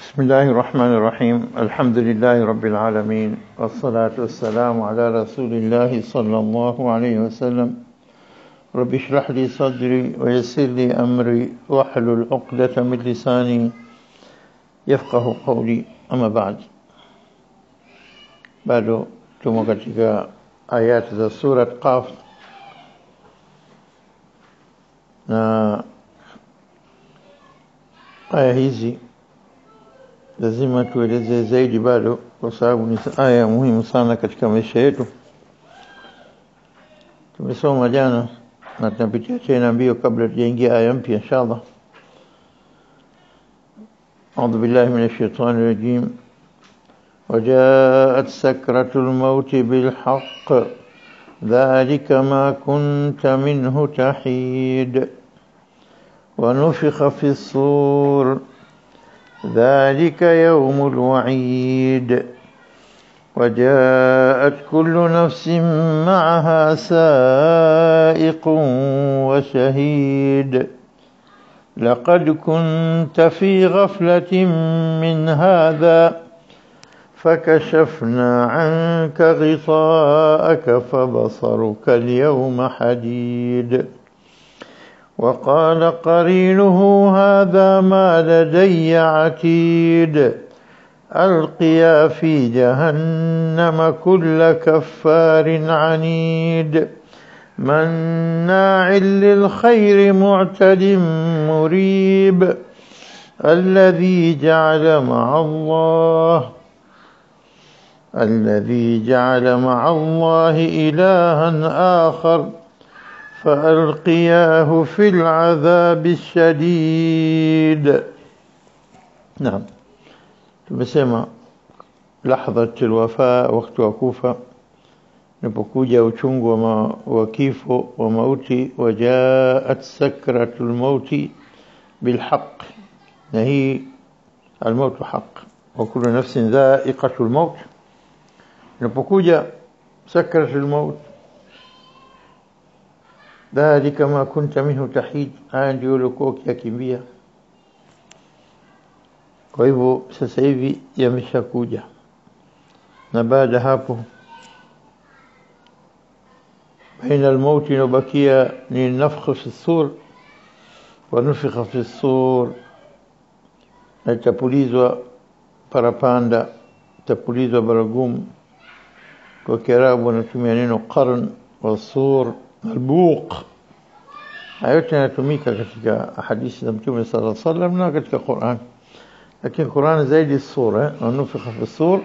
بسم الله الرحمن الرحيم الحمد لله رب العالمين والصلاة والسلام على رسول الله صلى الله عليه وسلم رب اشرح لي صدري ويسر لي أمري واحلل عقدة من لساني يفقه قولي أما بعد bado tumo katika ayati za surat Qaf na aya hizi lazima tueleze zaidi bado kwa sababu ni aya muhimu sana katika maisha yetu tumesoma jana na tunapitia tena mbio kabla tujaingia aya mpya inshallah أعوذ بالله من الشيطان الرجيم وجاءت سكرة الموت بالحق ذلك ما كنت منه تحيد ونفخ في الصور ذلك يوم الوعيد وجاءت كل نفس معها سائق وشهيد لقد كنت في غفلة من هذا فكشفنا عنك غطاءك فبصرك اليوم حديد وقال قرينه هذا ما لدي عتيد ألقيا في جهنم كل كفار عنيد مناع للخير معتد مريب الذي جعل مع الله الذي جعل مع الله إلها آخر فألقياه في العذاب الشديد نعم tumesema lahadhat alwafa wakati wa kufa unapokuja uchungu wa, ma, wa kifo wa mauti wajaat sakratul mauti bilhaq na hii almautu haq wa kullu nafsin dha'iqatul maut unapokuja sakratul maut dhalika ma kunta minhu tahid haya ndio uliokuwa ukiyakimbia kwa hivyo sasa hivi yameshakuja na baada hapo baina almauti inobakia ni nafkh fi sur wa nufikha fi sur na itapulizwa parapanda itapulizwa baragumu kwa kiarabu wanatumia neno qarn wa sur albuq hayo yote yanatumika katika hadithi za mtume sallallahu alaihi wasallam na katika Qur'an lakini Qur'an zaidi sura wanufikha fi sur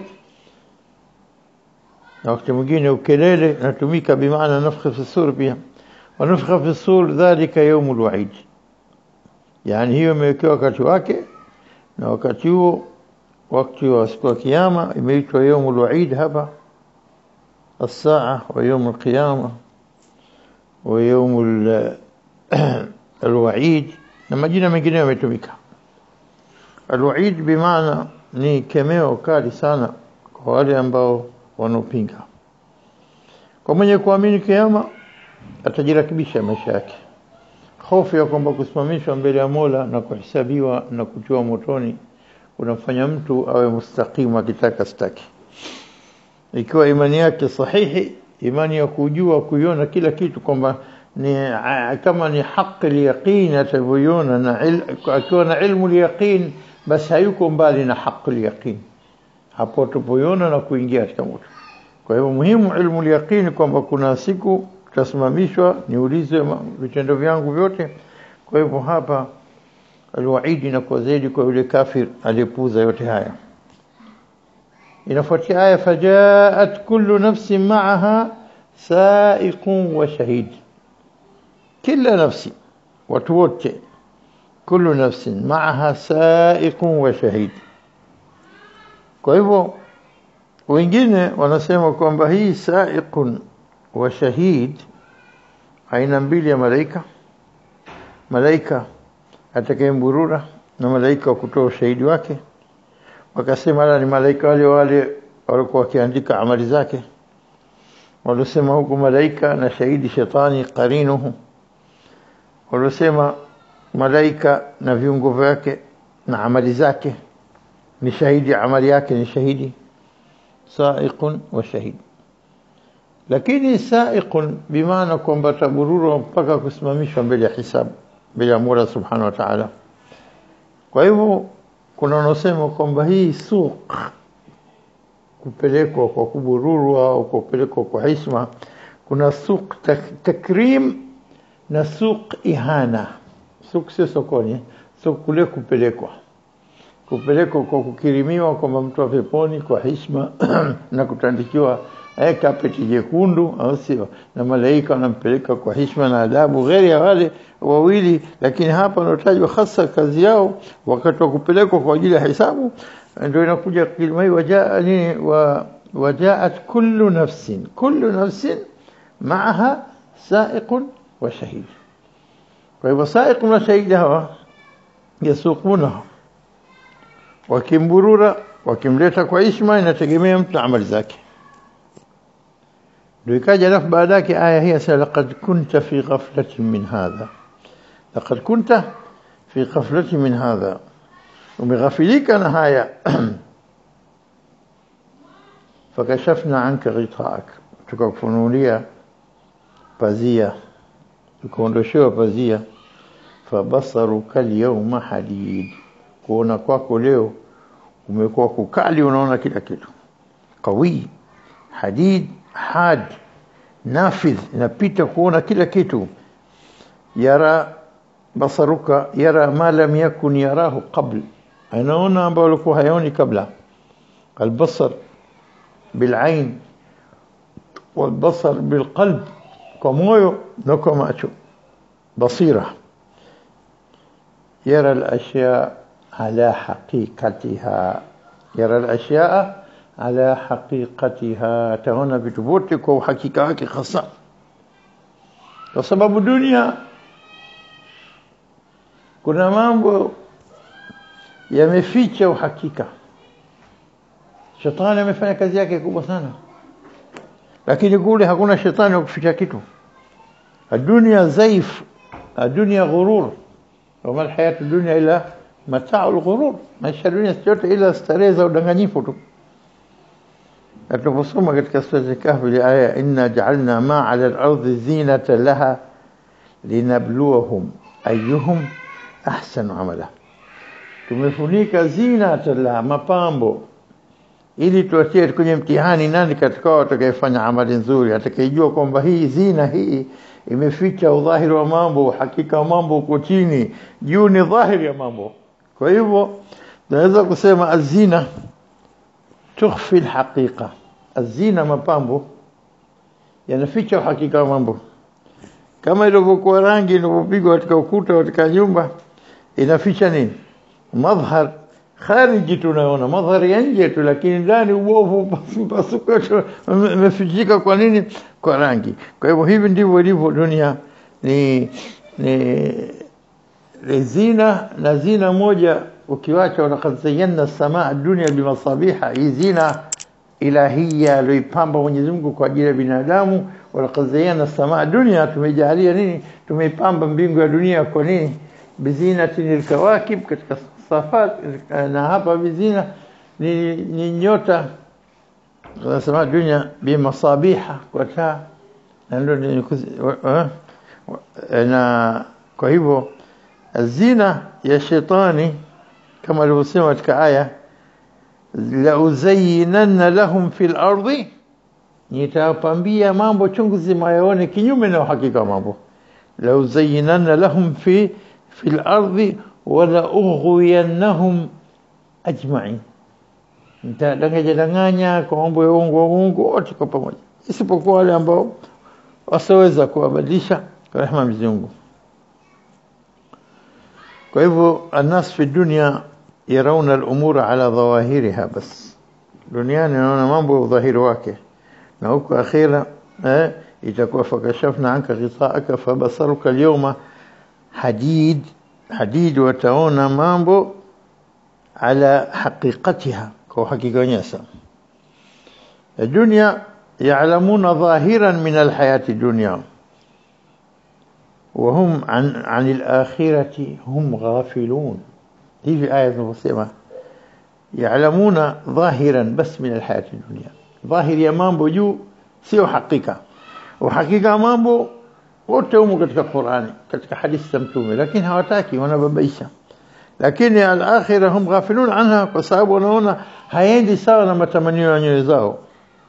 na wakati mwingine ukelele natumika bimaana nafkha fi sur pia wanufikha fi sur dhalika yawmul wa'id yani hiyo imewekewa wakati wake na wakati huo wakati wa siku ya kiyama imeitwa yawmul wa'id hapa الساعة ويوم القيامة ويوم الوعيد لما جينا من جنيه يمتمك الوعيد بمعنى ni kemeo kali sana kwa wale ambao wanaopinga kwa mwenye kuamini kiama atajirakibisha maisha yake hofu ya kwamba kusimamishwa mbele ya Mola na kuhesabiwa na kutiwa motoni unamfanya mtu awe mustaqimu akitaka staki ikiwa imani yake sahihi imani ya kujua kuiona kila kitu kwamba ni kama ni haki yaqin atavyoiona na akiwa na ilmu yaqin basi hayuko mbali na haki yaqin hapo tupoiona na kuingia katika moto kwa hivyo muhimu ilmu yaqin kwamba kuna siku tutasimamishwa niulize vitendo vyangu vyote kwa hivyo hapa alwaidi na kwa zaidi kwa yule kafir aliyepuza yote haya inafuatia aya fajaat kullu nafsin ma'aha sa'iqun wa shahid kila nafsi watu wote kullu nafsin ma'aha sa'iqun wa shahid kwa hivyo wengine wanasema kwamba hii sa'iqun wa shahid aina mbili ya malaika malaika atakayemburura na malaika wa kutoa ushahidi wake wakasema ala ni malaika wale wale walikuwa wakiandika amali zake walisema huku malaika na shahidi shetani qarinuhu walisema malaika na viungo vyake na amali zake ni shahidi amali yake ni shahidi saiqun wa shahid lakini saiqun bimaana kwamba tabururwa mpaka kusimamishwa mbele ya hisabu mbele ya Mola subhanahu wa ta'ala kwa hivyo kuna wanaosema kwamba hii suq kupelekwa kwa kubururwa au kupelekwa kwa heshima kuna suq tak, takrim na suq ihana suq sio sokoni suq kule kupelekwa kupelekwa kwa kukirimiwa kwamba mtu wa peponi kwa heshima na kutandikiwa eh, kapeti jekundu au sio na malaika wanampeleka kwa heshima na adabu ghairi ya wale wawili lakini hapa wanatajwa hasa kazi yao wakati wa kupelekwa kwa ajili ya hisabu ndio inakuja kilima hii wajaa nini wa wajaat kullu nafsin kullu nafsin maaha saiqun wa shahid kwa hivyo saiq na shahidi hawa yasuqunaha wakimburura wakimleta kwa heshima inategemea mtu na amali zake ndio ikaja alafu baada yake aya hii sasa laqad kunta fi ghaflatin min hadha laqad kunta fi ghaflatin min hadha umeghafilika na haya fakashafna anka ghitaak tukakufunulia pazia tukaondoshewa pazia fabasaruka alyawma hadid kuona kwako leo umekuwa kukali unaona kila kitu qawi hadid had nafidh inapita kuona kila kitu yara basaruka yara ma lam yakun yarahu qabl anaona ambao alikuwa hayaoni kabla البصر بالعين والبصر بالقلب كمويو نكو ماتشو بصيرة يرى الأشياء على حقيقتها يرى الأشياء على حقيقتها تهون بتبوتك وحقيقتك خاصة وسبب الدنيا kuna mambo yameficha uhakika shetani amefanya kazi yake kubwa sana lakini kule hakuna shetani wa kuficha kitu الدنيا زيف الدنيا غرور وما الحياة الدنيا إلا متاع الغرور maisha ya dunia yote ila starehe za udanganyifu tu tunaposoma katika sura ya kahfi ile aya inna ja'alna ma 'ala al-ardi zinata laha linabluwahum ayyuhum ahsanu amala tumefunika zinata la mapambo ili tuachie kwenye mtihani nani katika wao atakayefanya amali nzuri atakayejua kwamba hii zina hii imeficha udhahiri wa mambo hakika wa mambo uko chini juu ni dhahiri ya mambo kwa hivyo tunaweza kusema azina tukhfi alhaqiqa azina mapambo yanaficha uhakika wa mambo kama ilivyokuwa rangi inavyopigwa katika ukuta katika nyumba inaficha nini madhhar khariji tunaona madhari ya nje tu lakini ndani ubovu mpasuko umefichika kwa nini kwa rangi kwa hivyo hivi ndivyo ilivyo dunia ni ni zina na zina moja ukiwacha walaqad zayyana samaa dunya bimasabiha hii zina ilahia aliyoipamba Mwenyezi Mungu kwa ajili ya binadamu walaqad zayyana samaa dunya tumejalia nini tumeipamba mbingu ya dunia kwa nini bizinatin alkawakib katika safat na hapa bizina ni, ni nyota wanasema dunia bimasabiha kwa taa na ndio ni na kwa hivyo zina ya shetani kama alivyosema katika aya la uzayyinanna lahum fil ardi nitawapambia mambo chungu zima yaone kinyume na uhakika mambo la uzayyinanna lahum fi fil ardi wala ughwiyannahum ajma'in nitadanganya danganya kwa mambo ya uongo uongo wote kwa pamoja isipokuwa wale ambao wasaweza kuwabadilisha kwa rehema Mwenyezi Mungu kwa hivyo الناس في الدنيا يرون الامور على ظواهرها بس duniani naona mambo dhahiri wake na huko akhira eh itakuwa fakashafna anka ghitaaka fabasaruka alyawma hadid hadid wataona mambo ala haqiqatiha kwa hakika nyasa الدنيا يعلمون ظاهرا من الحياة الدنيا وهم عن عن الآخرة هم غافلون هي في آية مسلمة ya'lamuna dhahiran bas min alhayati dunya dhahiri ya mambo juu sio hakika uhakika mambo wote humo katika Qur'ani katika hadithi za mtume lakini hawataki wanababaisha lakini al-akhirah hum ghafilun anha kwa sababu wanaona haendi sawa na matamanio ya nyoyo zao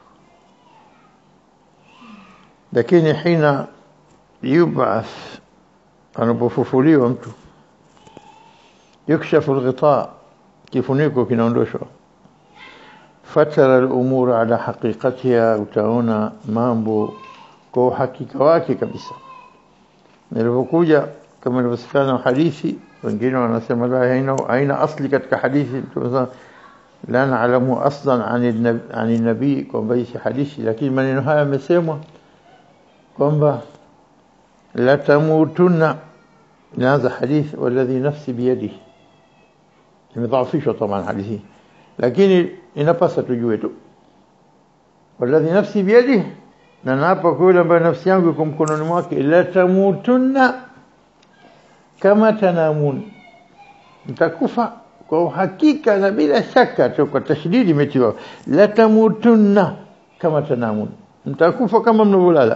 lakini hina yubath anapofufuliwa mtu yukshafu alghita kifuniko kinaondoshwa fatara al-umur ala haqiqatiha utaona mambo kwa uhakika wake kabisa nilipokuja kama ilivyosikana hadithi wengine wanasema la haina haina asli katika hadithi tunasema la naalamu aslan an nabii kwamba hii hadithi lakini maneno haya yamesemwa kwamba la tamutunna inaanza hadithi walladhi nafsi biyadihi imedhaafishwa طبعا hadithi lakini inapasa tujue tu walladhi nafsi biyadihi na naapa kwa yule ambaye nafsi yangu iko mkononi mwake la tamutunna kama tanamun mtakufa kwa uhakika na bila shaka tu kwa tashdidi imetiwa la tamutunna kama tanamun mtakufa kama mnavyolala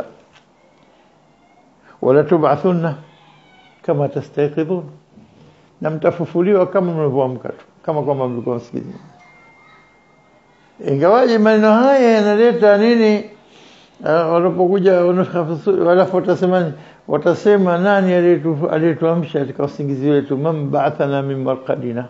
wala tub'athunna kama tastayqidhun na mtafufuliwa kama mnavyoamka tu kama kwamba mlikuwa msikitini ingawaje maneno haya yanaleta nini wanapokuja walafu watasema watasema nani aliyetuamsha katika usingizi wetu man ba'athana min marqadina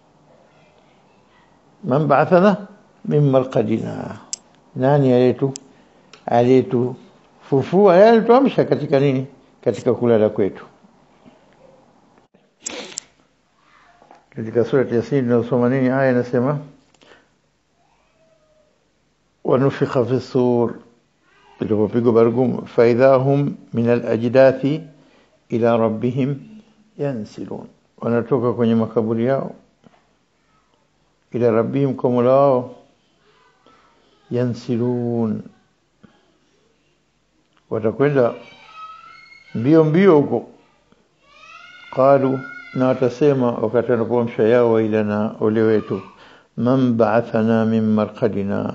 man ba'athana min marqadina nani aliyetu aliyetufufua yeye alituamsha katika nini katika kulala kwetu katika sura ya Yasin tunasoma nini aya inasema wanufikha fi sur ilipopigwa baragumu faidha hum min alajdathi ila rabbihim yansilun wanatoka kwenye makaburi yao ila rabbihim kwa mola wao yansilun watakwenda mbio mbio huko qalu na watasema wakati wanapoamsha yao wailana ole wetu man ba'athana min marqadina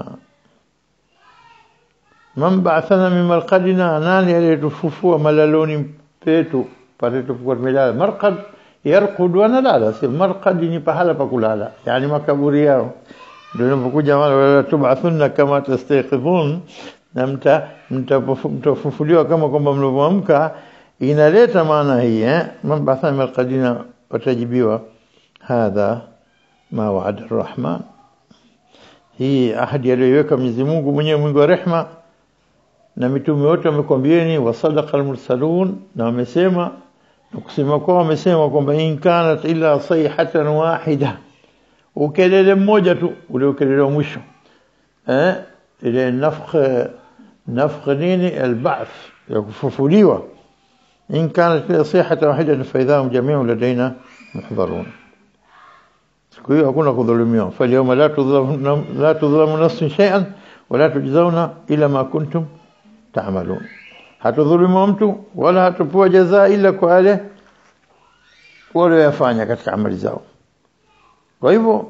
man ba'athana min marqadina nani aliyetufufua malaloni petu pale tulipokuwa tumelala marqad yarqud wa nalala si marqad ni pahala pa kulala yani makaburi yao ndio inapokuja wala tub'athunna kama tastayqidhun na mta mtafufuliwa kama kwamba mlivyoamka inaleta maana hii eh man ba'athana min marqadina watajibiwa hadha ma wa'ada arrahman hii ahadi aliyoiweka Mwenyezi Mungu mwenyewe mwingi wa rehma na mitume wote wamekwambieni wa sadaqa almursalun na wamesema na kusema kwao wamesema kwamba in kanat illa sayhatan wahida ukelele mmoja tu ule ukelele wa mwisho eh ile nafkh nafkh nini alba'th ya kufufuliwa in kanat illa sayhatan wahida fa idhahum jami'un ladaina muhdharun siku hiyo hakuna kudhulumiwa fa yawma la tudhlamu la tudhlamu nafsun shay'an wala tujzauna ila ma kuntum تعملون hatudhulumu mtu wala hatupewa jazaa ila kwa wale walioyafanya katika amali zao kwa hivyo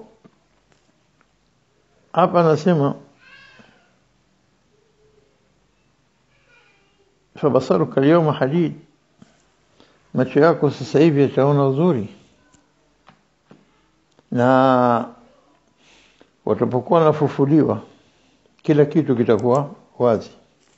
hapa anasema fabasaruka alyawma hadid macho yako sasa hivi yataona uzuri na watapokuwa nafufuliwa kila kitu kitakuwa wazi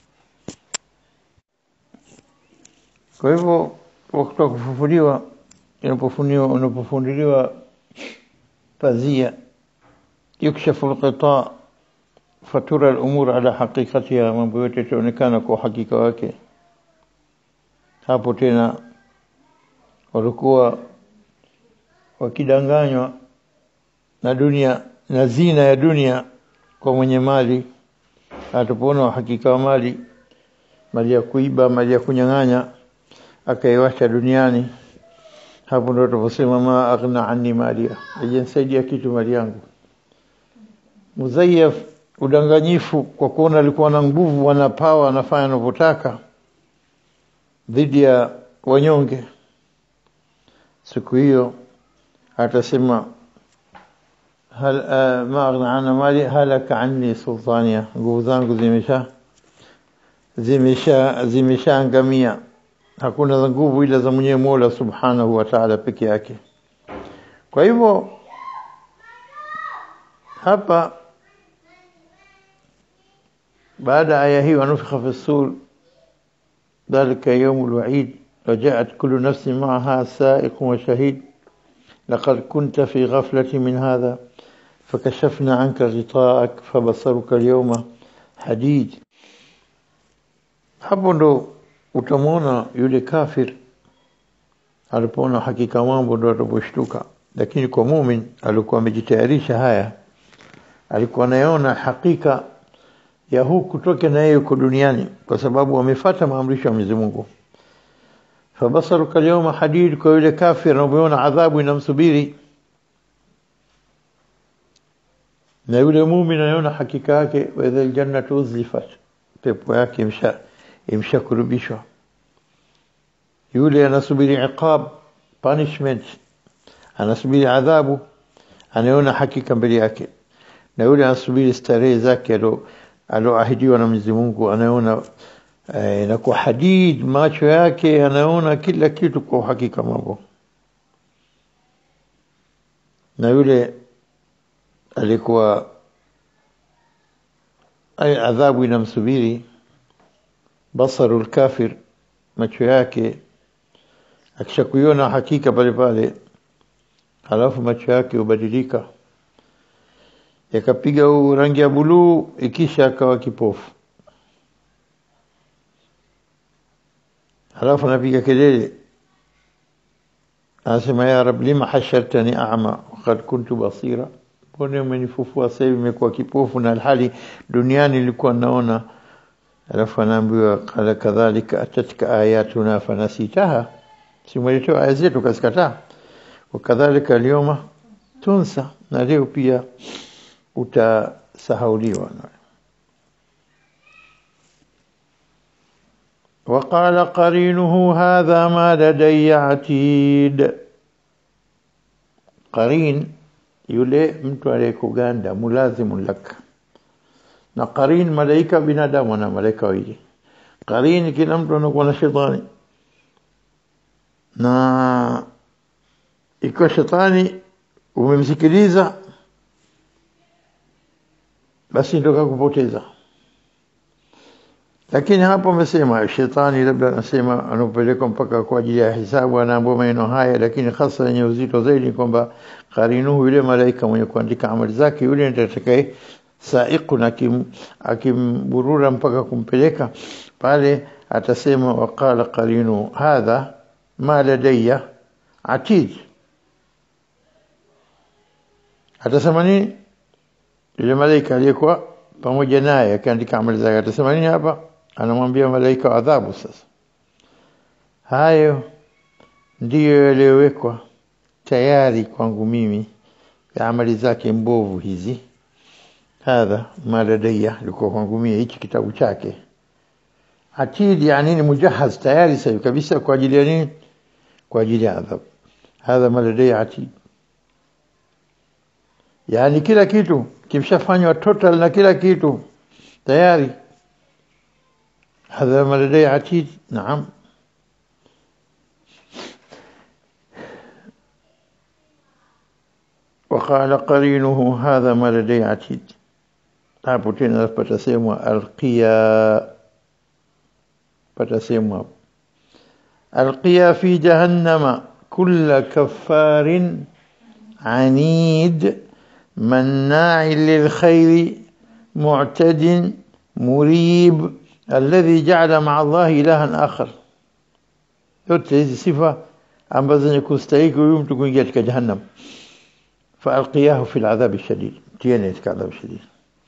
Kwa hivyo wakati wa kufufuliwa inapofuniwa unapofunduliwa pazia yukshafu alqita fatura al-umur ala haqiqatiha mambo yote yataonekana kwa hakika wake hapo tena walikuwa wakidanganywa na dunia na zina ya dunia kwa mwenye mali atapoona uhakika wa mali mali ya kuiba mali ya kunyang'anya akaiwacha duniani hapo ndo tunaposema ma aghna anni malia hajanisaidia kitu mali yangu muzayyaf udanganyifu kwa kuona alikuwa na nguvu ana power anafanya anavyotaka dhidi ya wanyonge siku hiyo atasema hal uh, ma aghna anna mali halaka anni sultania, nguvu zangu zimesha zimesha zimeshaangamia. Hakuna za nguvu ila za mwenyewe Mola Subhanahu wa Ta'ala peke yake. Kwa hivyo hapa baada ya aya hii wanufikha fi sur dhalika yawmul wa'id وجاءت كل نفس معها سائق وشهيد لقد كنت في غفلة من هذا فكشفنا عنك غطاءك فبصرك اليوم حديد hapo ndo utamwona yule kafir alipoona hakika mambo ndo ataposhtuka lakini kwa mumin alikuwa amejitayarisha haya alikuwa anaona hakika ya huu kutoka na yeye yuko duniani kwa sababu amefata maamrisho ya Mwenyezi Mungu fabasaruka alyawma hadid kwa yule kafir anapoona adhabu inamsubiri na yule muumini anaona hakika yake wa idha aljannatu uzlifat pepo yake imsha imshakurubishwa yule anasubiri iqab punishment anasubiri adhabu anaona hakika mbele yake na yule anasubiri starehe zake alo aloahidiwa na Mwenyezi Mungu anaona eh, na kwa hadid macho yake anaona kila kitu kwa hakika mambo na yule alikuwa ay adhabu inamsubiri basaru kafir macho yake akishakuiona hakika pale pale halafu macho yake hubadilika yakapiga rangi ya buluu ikisha akawa kipofu halafu anapiga kelele anasema ya rab lima hashartani a'ma waqad kuntu basira mbona umenifufua sasa hivi nimekuwa kipofu na alhali duniani nilikuwa naona alafu anaambiwa qala kadhalika atatka ayatuna fanasitaha simweletewa aya zetu kasikataa wakadhalika alyoma tunsa na leo pia utasahauliwa وقال قرينه هذا ما لدي عتيد قرين yule mtu aliyekuganda mulazimu lak na qarin malaika binadamu na malaika wawili qarin kila mtu anakuwa na shetani na ikiwa shetani umemsikiliza basi ndio kakupoteza lakini hapo amesema shetani labda anasema anapelekwa mpaka kwa ajili ya hisabu anaambiwa maneno haya lakini hasa yenye uzito zaidi kwamba karinuhu yule malaika mwenye kuandika amali zake yule ndiye atakaye saiku na akimburura mpaka kumpeleka pale atasema waqala qarinu hadha ma ladayya atid atasema nini yule malaika aliyekuwa pamoja naye akiandika amali zake atasema nini hapa anamwambia malaika wa adhabu sasa hayo ndiyo yaliyowekwa tayari kwangu mimi ya amali zake mbovu hizi hadha maladaya ilikuwa kwangu mimi hichi kitabu chake atid yani ni mujahaz tayari sasa kabisa kwa ajili ya nini kwa ajili ya adhabu hadha maladaya atid yani kila kitu kimshafanywa total na kila kitu tayari هذا ما لدي عتيد نعم وقال قرينه هذا ما لدي عتيد hapo tena patasemwa alqiya patasemwa alqiya fi jahannama kulla kaffarin anid مناع للخير معتد مريب الذي جعل مع الله إلها آخر yote hizi sifa ambazo zenye kustahiki huyu mtu kuingia katika jahannam faalqiyahu fi aladhab alshadid tiene katika adhabu shadid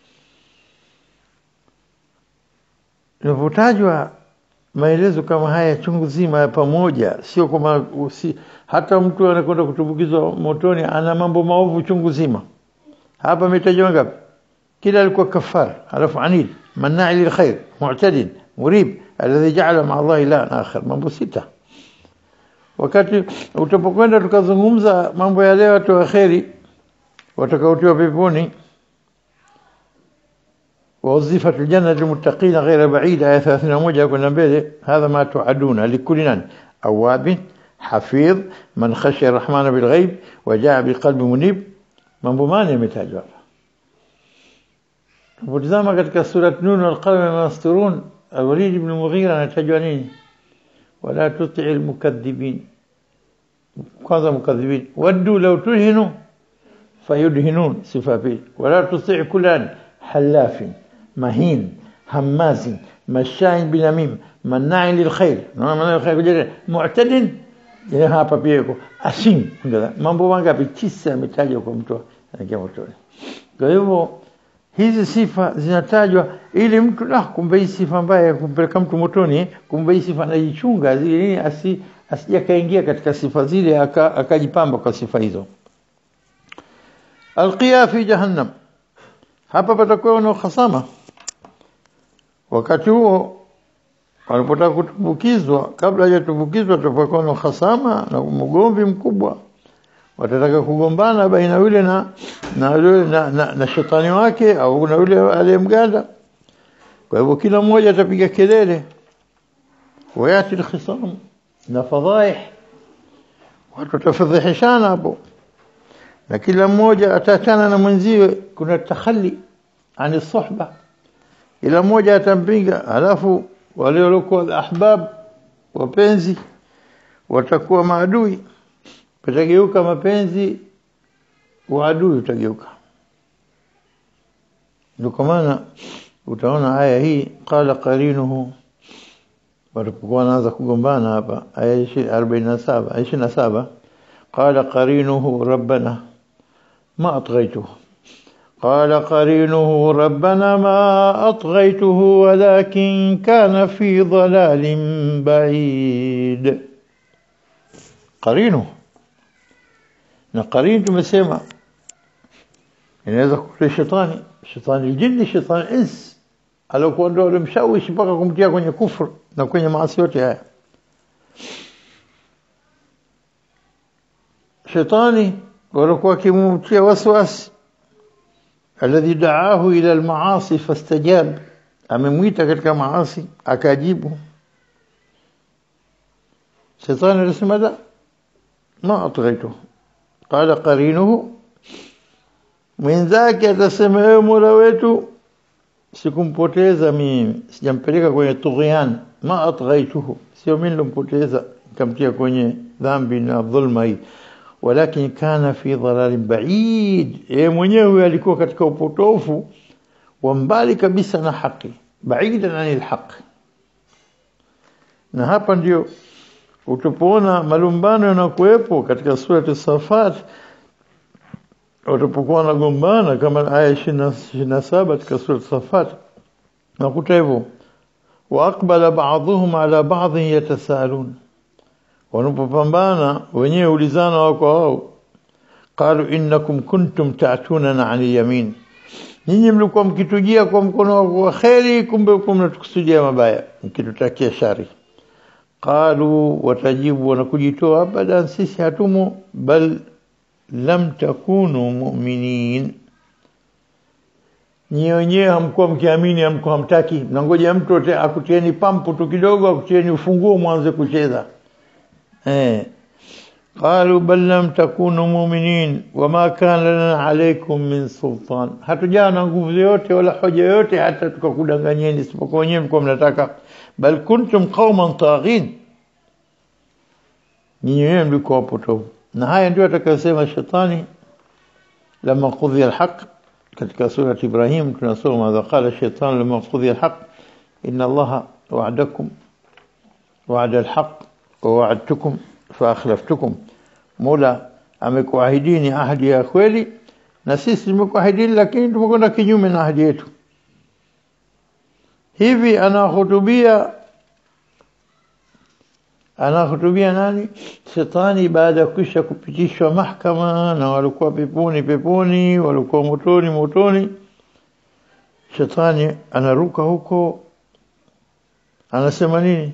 inapotajwa maelezo kama haya chungu zima ya pamoja sio kama si, hata mtu anakwenda kutumbukizwa motoni ana mambo maovu chungu zima hapa ametajwa ngapi kila alikuwa kafar alafu anid مناع للخير معتد مريب الذي جعل مع الله إلها آخر mambo sita wakati utapokwenda tukazungumza mambo ya leo watu waheri watakaotiwa peponi ووظيفة الجنة للمتقين غير بعيدة آية 31 كنا mbele هذا ما توعدون لكل أواب حفيظ من خشي الرحمن بالغيب وجاء بقلب منيب mambo mane yametajwa hapa Tupotizama katika surat Nun wal qalam ma yasturun Al-Walid ibn Mughira anatajwa nini wala tuti'il mukaththibin kwanza mukadhibin waddu law tuhinu fayudhinun sifa pili wala tuti' kullan halafin mahin hamazin mashain binamim mana'in lilkhair naona maana lilkhair kuja mu'tadin ile hapa pia yuko asim mambo mangapi tisa yametajwa kwa mtu anaingia motoni kwa hivyo hizi sifa zinatajwa ili mtu la kumbe hii sifa mbaya kumpeleka mtu motoni kumbe hii sifa anajichunga ili asi asije kaingia katika sifa zile akajipamba kwa sifa hizo alqiya fi jahannam hapa patakuwa na uhasama wakati huo walipotaka kutumbukizwa kabla hajatumbukizwa tutakuwa na uhasama na mgomvi mkubwa watataka kugombana baina yule na na yule na, na, na shetani wake au na yule aliyemganda kwa hivyo kila mmoja atapiga kelele wayati alkhisam na fadhaih watu watafadhihishana hapo na kila mmoja ataachana na mwenziwe kuna takhali ani suhba ila mmoja atampinga alafu wale waliokuwa ahbab wapenzi watakuwa maadui patageuka mapenzi uadui utageuka ndio kwa maana utaona aya hii qala qarinuhu walipokuwa wanaanza kugombana hapa aya 47 27 qala qarinuhu rabbana ma atghaytuhu قال قرينه ربنا ما أطغيته ولكن كان في ضلال بعيد قرينه na qarin tumesema inaweza kuwa shetani shetani jini shetani ins alikuwa ndio alimshawishi mpaka kumtia kwenye kufru na kwenye maasi yote haya shetani walikuwa kimumtia waswasi alladhi da'ahu ila almaasi fastajab amemwita katika maasi akajibu shetani alisema la ma atghaytuhu qala qarinuhu mwenzake atasema ewe mola wetu sikumpoteza mimi sijampeleka kwenye tughyan ma atghaituhu sio mimi nilompoteza nikamtia kwenye dhambi na dhulma hii walakin kana fi dhalalin ba'id yeye mwenyewe alikuwa katika upotofu wa mbali kabisa na haki baidan anil haq na hapa ndio utapoona malumbano yanakuwepo katika surati Safat watapokuwa wanagombana kama aya 27 katika surati Safat nakuta hivyo waaqbala ba'dhum ala ba'd yatasaalun wanapopambana wenyewe ulizana wao kwa wao qalu innakum kuntum ta'tunana 'an yamin nyinyi mlikuwa mkitujia kwa mkono wa kheri kumbe mlikuwa mnatukusudia mabaya mkitutakia shari qalu watajibu wanakujitoa abadan sisi hatumo bal lam takunu mu'minin nyinyi wenyewe hamkuwa mkiamini hamkuwa hamtaki mnangoja mtu akutieni pampu tu kidogo akutieni ufunguo mwanze kucheza eh قالوا بل لم تكونوا مؤمنين وما كان لنا عليكم من سلطان hatujawa na nguvu yote wala hoja yote hata tukakudanganyeni isipokuwa wenyewe mko mnataka bal kuntum qauman taghin nyinyi wenyewe mlikuwa wapotovu na haya ndio atakayosema shetani lama qudhiya alhaq katika sura Ibrahim tunasoma madha qala shaitan lama qudhiya alhaq inna allaha wa'adakum wa'ada alhaq wa wa'adtukum fa akhlaftukum Mola amekuahidini ahadi ya kweli na sisi tumekuahidini lakini tumekwenda kinyume na ahadi yetu hivi anahutubia anahutubia nani shetani baada ya kisha kupitishwa mahkama na walikuwa peponi peponi walikuwa motoni motoni shetani anaruka huko anasema nini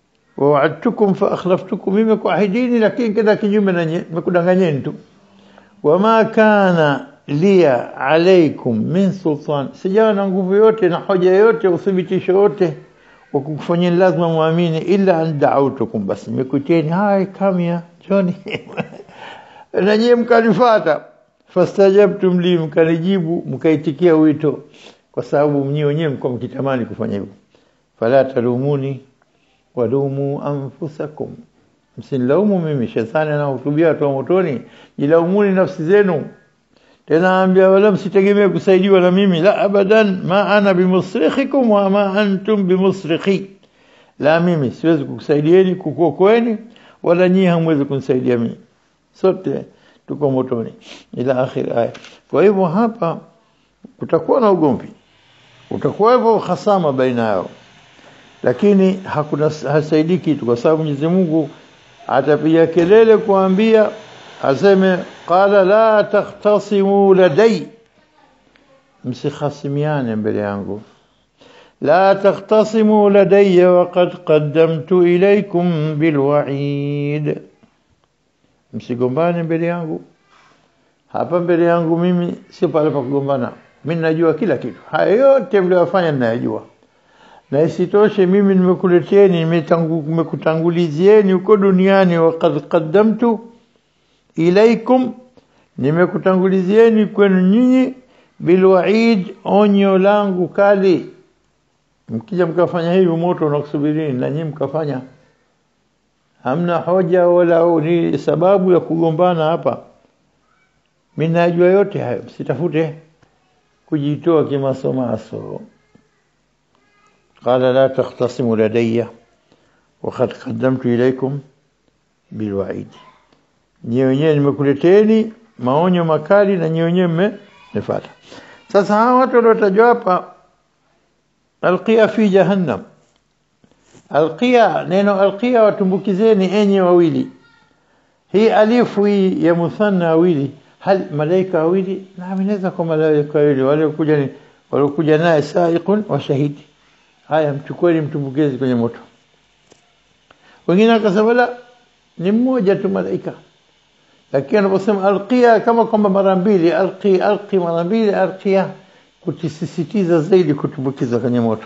ووعدتكم فأخلفتكم mimi kuahidini lakini kenda kinyume na nimekudanganyeni tu wama kana liya alaikum min sultan sijawa na nguvu yote na hoja yote uthibitisho yote wa kukufanyeni lazima muamini illa an da'autukum bas nimekuteni hai kamia joni na nyie mkanifata fastajabtum li mkanijibu mkaitikia wito kwa sababu mnyi wenyewe mko mkitamani kufanya hivyo fala talumuni walumu anfusakum msinilaumu mimi shetani anahutubia watu wa motoni jilaumuni nafsi zenu tena ambia wala msitegemee kusaidiwa na mimi la abadan ma ana bimusrikhikum wa ma antum bimusrikhi la mimi siwezi kukusaidieni kukuokoeni wala nyinyi hamwezi kunisaidia mimi sote tuko motoni ila akhir aya kwa hivyo hapa kutakuwa na ugomvi utakuwa hivyo hasama baina yao lakini hakuna hasaidii kitu kwa sababu Mwenyezi Mungu atapiga kelele kuambia aseme qala la takhtasimu ladai msikhasimiane mbele yangu la takhtasimu ladayya waqad qaddamtu ilaykum bilwa'id msigombane mbele yangu hapa mbele yangu mimi sio pale pa kugombana mimi najua kila kitu haya yote mliyofanya ninayajua na isitoshe mimi nimekuleteni nimekutangulizieni huko duniani waqad qaddamtu ilaikum nimekutangulizieni kwenu nyinyi bilwaid onyo langu kali mkija mkafanya hivi moto unakusubirini na nyinyi mkafanya hamna hoja wala ni sababu ya kugombana hapa mimi najua yote hayo msitafute kujitoa kimasomaso قال لا تختصموا لدي وقد قدمت إليكم بالوعيد nyie wenyewe nimekuleteni maonyo makali na nyie wenyewe mmefuata sasa hawa watu waliotajwa hapa alqia fi jahannam alqia neno alqia watumbukizeni enyi wawili hii alifu hii ya muthanna wawili hal malaika wawili naam inaweza kwa malaika wawili wale kuja ni waliokuja naye saiqun wa shahidi haya mchukueni mtumbukezi kwenye moto wengine akasema la ni mmoja tu malaika lakini anaposema alqia kama kwamba mara mbili alqi alqi mara mbili alqia kutisisitiza zaidi kutumbukiza kwenye moto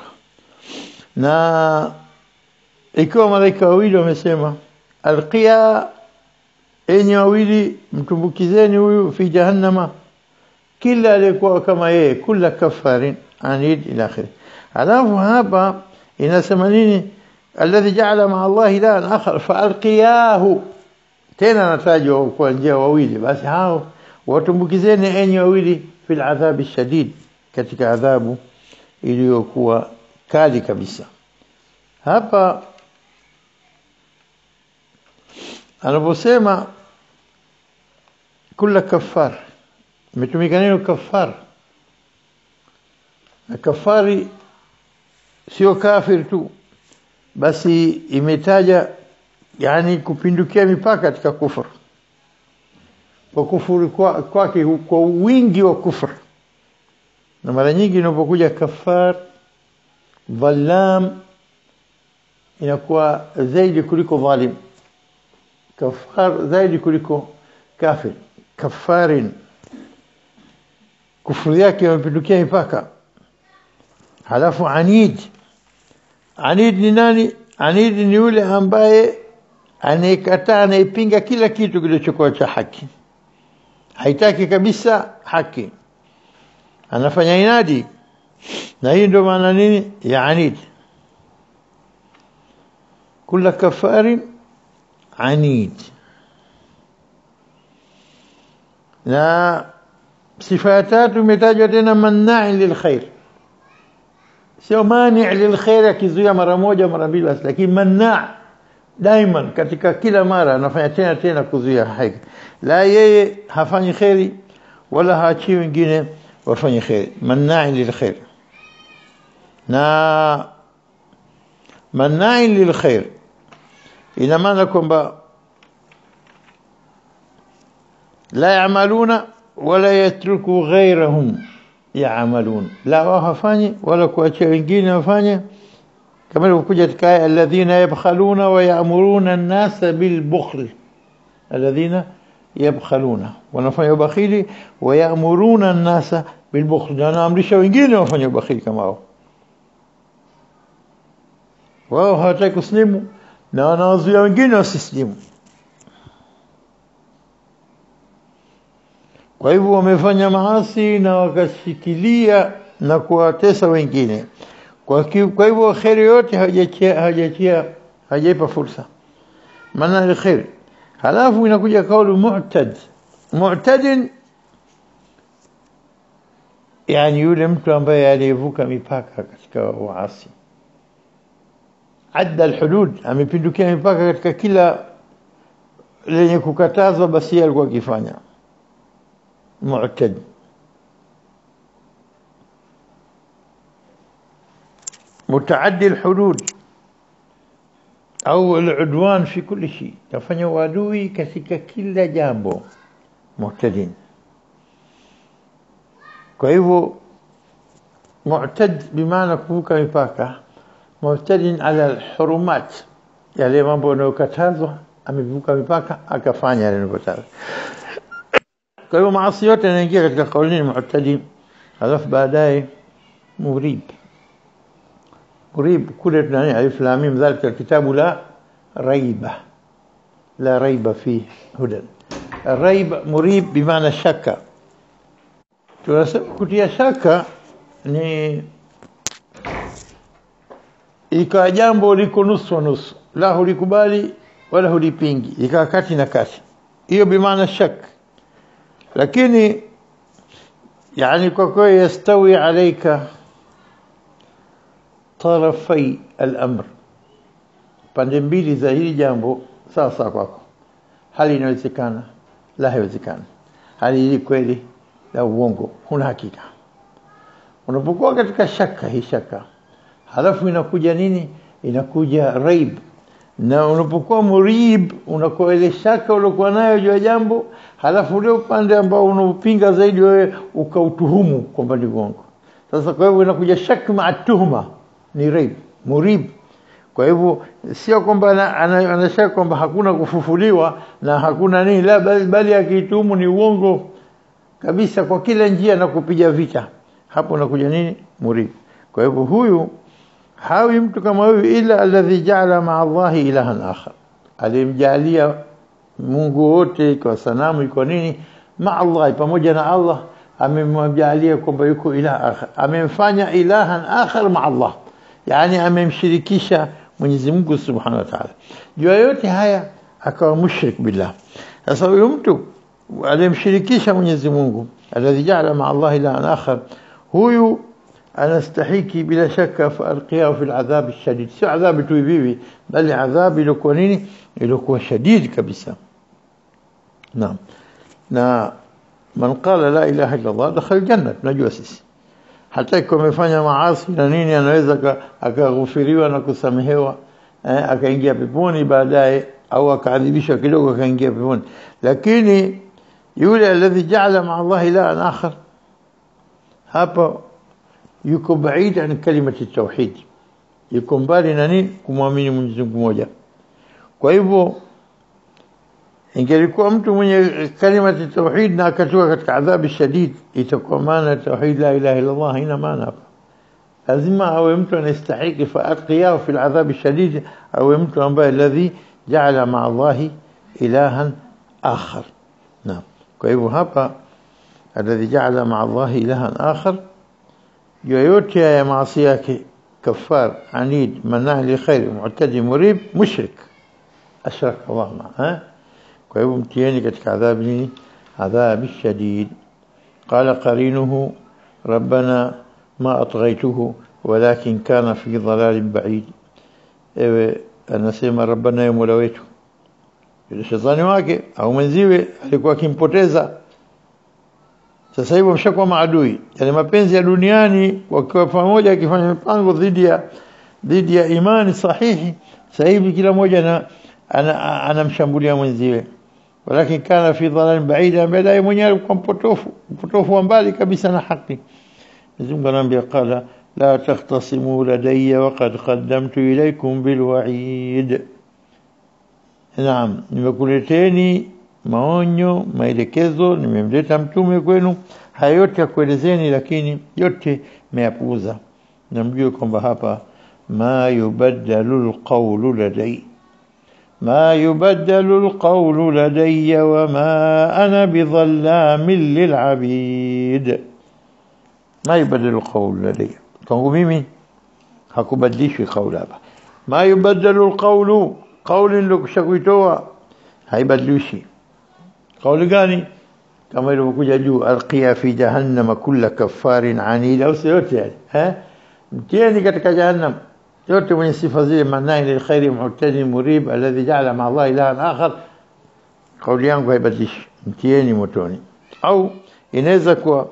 na ikiwa malaika wawili wamesema alqia enyi wawili mtumbukizeni huyu fi jahannama kila aliyekuwa kama yeye kula kafarin anid ila akhirih alafu hapa inasema nini alladhi ja'ala ma'a Allah ilahan akhar faalqiyahu tena natajwa kwa njia wawili basi hao watumbukizeni enyi wawili fil adhabi shadid katika adhabu iliyokuwa kali kabisa hapa anaposema kula kafar imetumika neno kafar na kafari sio kafir tu basi imetaja yani kupindukia mipaka katika kufur kwa kufuru kwake kwa, kwa wingi wa kufur na mara nyingi inapokuja kafar dhalam inakuwa zaidi kuliko dhalim kafar zaidi kuliko kafir kafarin kufuru yake imepindukia mipaka halafu anid anid ni nani anid ni yule ambaye anayekataa anaipinga kila kitu kilichokuwa cha haki haitaki kabisa haki anafanya inadi na hii ndio maana nini ya anid kula kafarin anid na sifa ya tatu imetajwa tena mannai lilkhair sio mani lilkhair akizuia mara moja mara mbili basi lakini manna daiman katika kila mara anafanya tena tena kuzuia haki la yeye hafanyi khairi wala haachi wengine wafanye khairi manna lilkhair na manna lilkhair ina maana kwamba la yamaluna wala yatruku ghayrahum yaamalun la wao hafanyi wala kuachia wengine wafanye kama ilivyokuja katika aya alladhina yabkhaluna wa ya'muruna an-nasa bil bukhl alladhina yabkhaluna wanafanya ubakhili wayamuruna an-nasa bilbukhl na wanaamrisha wengine wafanye ubakhili kama wao wao hawataki kuslimu na wanawazuia wengine wasislimu kwa hivyo wamefanya maasi na wakashikilia na kuwatesa wengine kwa, ki, kwa hivyo kheri yote hajachia hajachia hajaipa fursa maana ni kheri halafu inakuja kaulu mu'tad mu'tadin yani yule mtu ambaye aliyevuka mipaka katika uasi adda alhudud amepindukia mipaka katika kila lenye kukatazwa basi yeye alikuwa akifanya mu'tad متعدي الحدود au العدوان في كل شيء tafanya uadui katika kila jambo mu'tadin kwa hivyo mu'tad bimaana kuvuka mipaka mu'tadin ala alhurumat yale mambo yanayokatazwa amevuka mipaka akafanya yale yanayokatazwa kwa hivyo maasi yote yanaingia katika kaulini mu'tadin alafu baadaye murib مريب كل نani alif lam mim ذلك الكتاب لا ريب لا ريب فيه هدى الريب مريب بمعنى شك tunasema kutia shaka ni ikawa jambo liko nusu nusu la hulikubali wala hulipingi ikawa kati na kati hiyo bimaana shak lakini yani kwa kweli yastawi alaika tarafai al-amr pande mbili za hili jambo sawa sawa kwako hali inawezekana la haiwezekana hali hii kweli la uongo huna hakika unapokuwa katika shaka hii shaka halafu inakuja nini inakuja raib na unapokuwa murib unakuwa ile shaka uliokuwa nayo juu ya jambo halafu ule upande ambao unaupinga zaidi wewe ukautuhumu kwamba ni uongo sasa kwa hivyo inakuja shaka maatuhuma ni raib murib kwa hivyo sio kwamba anashaka kwamba hakuna kufufuliwa na hakuna nini la bali, bali akitumu ni uongo kabisa kwa kila njia na kupiga vita hapo nakuja nini murib kwa hivyo huyu hawi mtu kama huyu ila alladhi ja'ala ma'a Allahi ilahan akhar alimjalia Mungu wote kwa sanamu iko nini ma'a Allah pamoja na Allah amemjalia kwamba yuko ilaha akhar amemfanya ilahan akhar ma'a Allah yani amemshirikisha Mwenyezi Mungu Subhanahu wa Ta'ala juu yote haya akawa mushrik billah sasa huyo mtu alimshirikisha Mwenyezi Mungu alladhi ja'ala ma'a Allah ilahan akhar huyu anastahiki bila shaka falqiyahu fi al'adhab ash-shadid si adhabu tu hivi bali adhabu ilikuwa nini ilikuwa shadid kabisa naam na man qala la ilaha illa Allah dakhala al-janna tunajua sisi hata ikiwa amefanya maasi na nini anaweza akaghufiriwa na kusamehewa eh, akaingia peponi baadaye au akaadhibishwa kidogo akaingia peponi lakini yule alladhi ja'ala ma'a Allah ilahan akhar hapa yuko baid an kalimati tauhid yuko mbali na nini kumwamini Mwenyezi Mungu mmoja kwa hivyo ingelikuwa mtu mwenye kalimati tauhid na akatoka katika adhabu shadid itakuwa maana tauhid la ilaha illa Allah haina maana hapa lazima awe mtu anastahiki fa atqiyahu fi aladhab shadid awe mtu ambaye alladhi ja'ala ma'a Allah ilahan akhar naam kwa hivyo hapa alladhi ja'ala ma'a Allah ilahan akhar yoyote ya maasi yake kafar anid manah li khair mu'tadi murib mushrik ashrak Allah ma kwa hivyo mtieni katika adhabu nini adhabu shadid qala qarinuhu rabbana ma atghaytuhu walakin kana fi dhalalin ba'id ewe anasema rabbana ya mola wetu yule shetani wake au mwenziwe alikuwa akimpoteza sasa hivi wameshakuwa maadui yale mapenzi ya duniani wakiwa pamoja akifanya mipango dhidi ya dhidi ya imani sahihi sasa hivi kila mmoja anamshambulia ana, ana mwenziwe walakin kana fi dhalal ba'ida baadaye mwenyewe alikuwa mpotofu mpotofu wa mbali kabisa na haki Mungu anaambia qala la takhtasimu ladayya waqad qaddamtu ilaykum bilwa'id Naam nimekuleteni maonyo maelekezo nimemleta mtume kwenu haya yote ya kuelezeni lakini yote meyapuuza na mjue kwamba hapa ma yubaddalu alqawlu ladai ما يبدل القول لدي وما أنا بظلام للعبيد ما يبدل القول لدي kwangu mimi hakubadilishwi kauli hapa ma yubaddalu alqawlu qawli ndio kushakuitoa haibadilishi kauli gani kama ilivyokuja juu alqiya fi jahannam kulla kaffarin anid au yote yani eh mtieni katika jahannam yote mwenye sifa zile manai lilkhairi mu'tadi murib alladhi ja'ala ma'a Allah ilahan akhar kauli yangu haibadilishi mtieni motoni au inaweza kuwa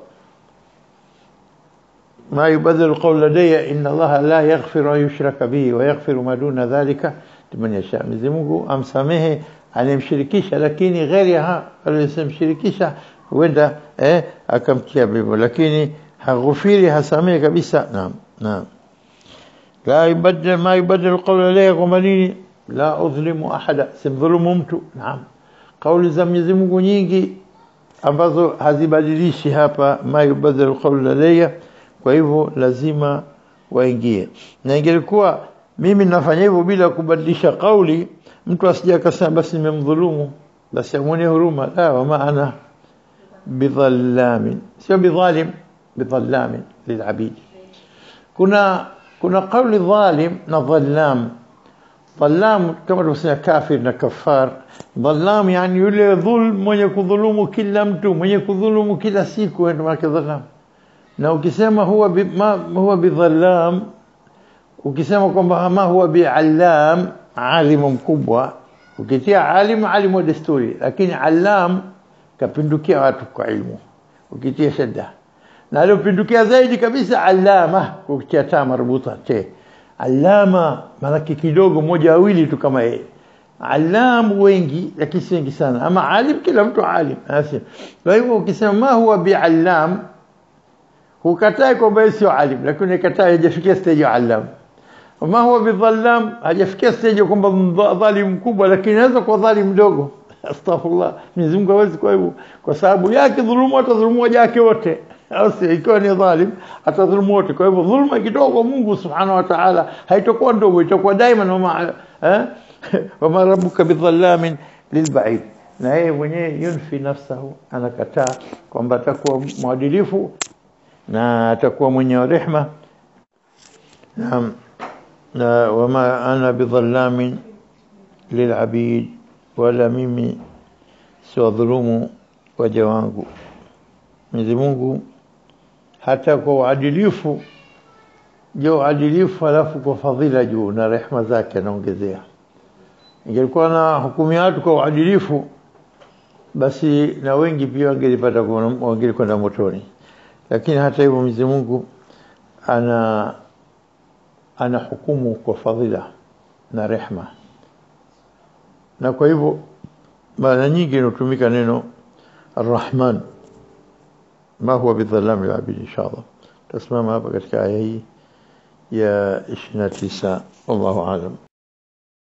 ما يبدل القول لدي إن الله لا يغفر أن يشرك به ويغفر ما دون ذلك لمن يشاء Mwenyezi Mungu amsamehe anemshirikisha lakini ghairiha alisimshirikisha huenda eh akamtia bibo lakini haghufiri hasamehe kabisa naam naam la yubaddal ma yubaddal qawla laya kwamba nini la udhlimu ahada simdhulumu mtu naam kauli za Mwenyezi Mungu nyingi ambazo hazibadilishi hapa ma yubaddal qawla laya kwa hivyo lazima waingie na ingelikuwa mimi nafanya hivyo bila kubadilisha kauli mtu asije akasema basi nimemdhulumu basi amwone huruma la wa maana bidhallamin sio bidhalim bidhallamin lilabid kuna kuna kauli dhalim na dhallam dhallam kama tunasema kafir na kafar dhallam yani yule dhulm mwenye kudhulumu kila mtu mwenye kudhulumu kila siku ndio maana dhallam na ukisema huwa bi, ma, huwa bidhallam ukisema kwamba ma huwa biallam alimu mkubwa ukitia alimu alimu wa desturi lakini allam kapindukia watu kwa ilmu ukitia shadda na aliyopindukia zaidi kabisa allama ukitia taa marbuta te allama malaki kidogo moja wawili tu kama yeye alam wengi lakini si wengi sana ama alim kila mtu alim kwa hivyo ukisema ma huwa biallam hukatai kwamba sio alim lakini unakataa hajafikia stage ya alam ma huwa bidhallam hajafikia stage kwamba dhalim mkubwa lakini anaweza kuwa dhalim mdogo astaghfirullah Mwenyezi Mungu hawezi kwa hivyo kwa sababu yake dhulumu atadhulumu waja wake wote au si ikiwa ni dhalim atadhulumu wote kwa hivyo dhulma ikitoka kwa Mungu subhanahu wa ta'ala haitakuwa ndogo itakuwa daima wama eh wama rabbuka bidhallamin lilba'id na yeye mwenyewe yunfi nafsahu anakataa kwamba atakuwa mwadilifu na atakuwa mwenye rehma naam na wama ana bidhallamin lilabid wala mimi siwadhulumu waja wangu Mwenyezi Mungu hata kwa uadilifu jo uadilifu alafu kwa fadhila juu na rehma zake anaongezea ingelikuwa na hukumu watu kwa uadilifu basi na wengi pia wangelipata wangelikwenda motoni lakini hata hivyo Mwenyezi Mungu ana ana hukumu kwa fadhila na rehma na kwa hivyo mara nyingi inatumika neno Ar-Rahman ma huwa bidhalam al-abid inshallah tasimama hapa katika aya hii ya 29 wallahu aalam